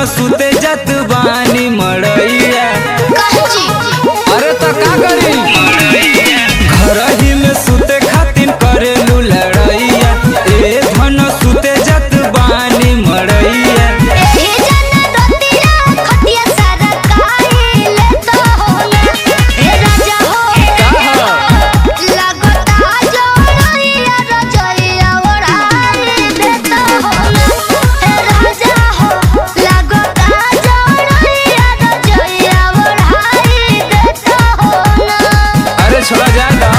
सुते जत बानी मड़ैया काहे जी अरे तो का करी घर ही में सुते खातिर करेलू लड़ैया ए धन सुते जत बानी मड़ैया एही जना रतिया खटिया सारा काहिले तो होला हे राजा हो लगता जोड़ैया रजैया ओढ़ाई देता होला हे राजा हो लगता जोड़ैया रजैया ओढ़ाई देता होला अरे छोड़ा जाए ना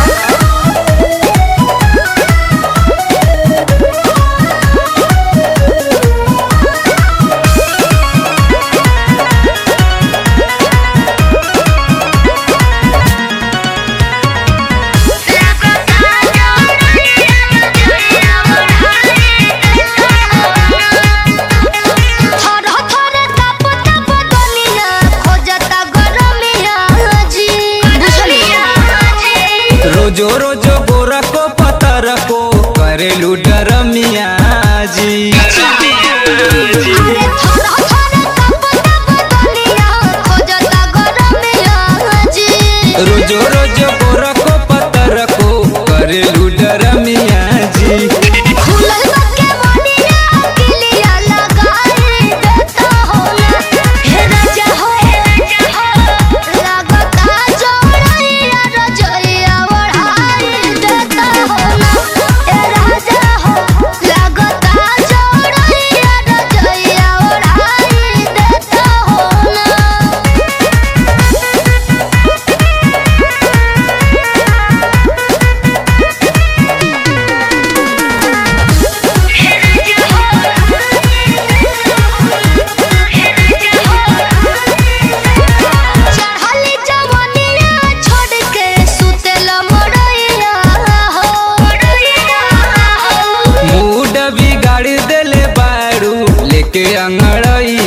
रोजो रोजो गोरा को पतर को करेलू डरमिया जी रोजो रोजो गोरा को पतर को करेलू डरमिया जी चढ़ली जवनिया छोड़ के सुतेला मोरैया हो मूड बिगाड़ देले बारू लेके अंगड़ैया